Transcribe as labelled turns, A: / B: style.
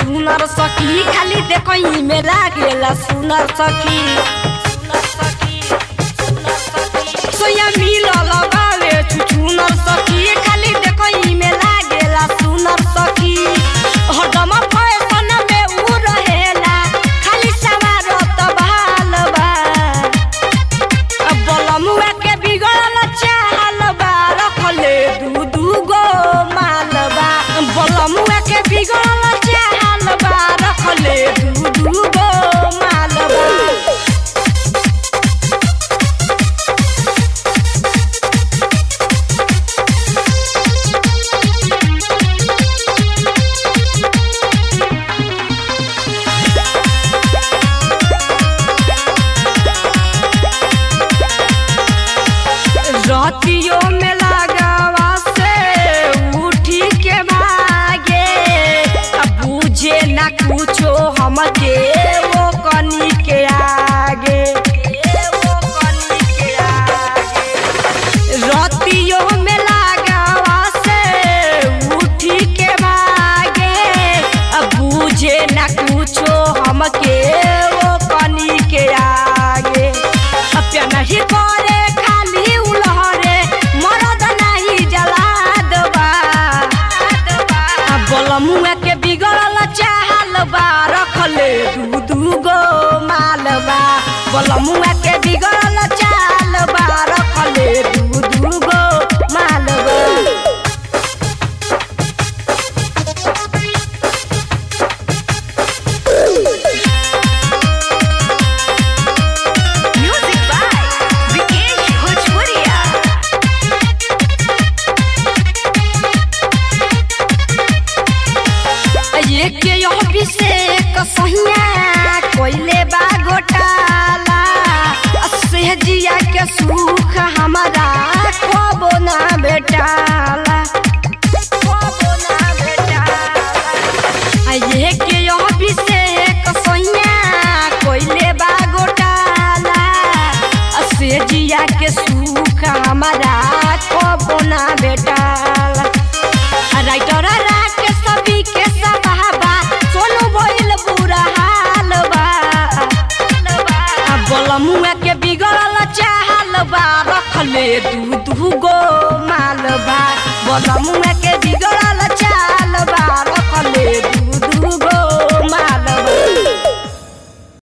A: छुछुनर सखी खाली देखई में लागेला सुनर सखी सोया मिलल बावे छुछुनर सखी खाली देखई में लागेला सुनर सखी हरदम फैशन में उ रहेला खाली सवार त बहाल बा अब बलमुआ के बिगड़ल चाल बा रखले दू दू गो माल बा बलमुआ के बिगड़ल चाल बा रखले दू दू गो माल बा रतियो में लगावा से उठी के भागे अब बुझे ना कुछो हमके वो कनी के आगे वो कनी के आगे रतियो में लगावा से उठी के भागे अब बुझे ना कुछो हमके वो कनी के आगे अपया नहीं करे खाली उलहरे मरद नहीं जला दबा बलमुआ के बिगड़ल चाल बा रखले दू दू गो माल बा बलमुआ के बिगड़ल चाल बा रखले दू दू गो माल बा
B: Music by Vikesh Bhojpuria.
A: ये के यह विषेक सहिया कोइले बा घोटाला सहजिया के सुख हमारा खबो ना बेटाला खबो ना बेटाला ये के यह विषेक सहिया कोइले बा घोटाला सहजिया के सुख हमारा खबो ना बेटाला राइटर राके सभी के सबाबा सोनू भइल बुरा हाल बा आ बलमुआ के बिगड़ल चाल बा रखले दू दू गो माल बा बलमुआ के बिगड़ल चाल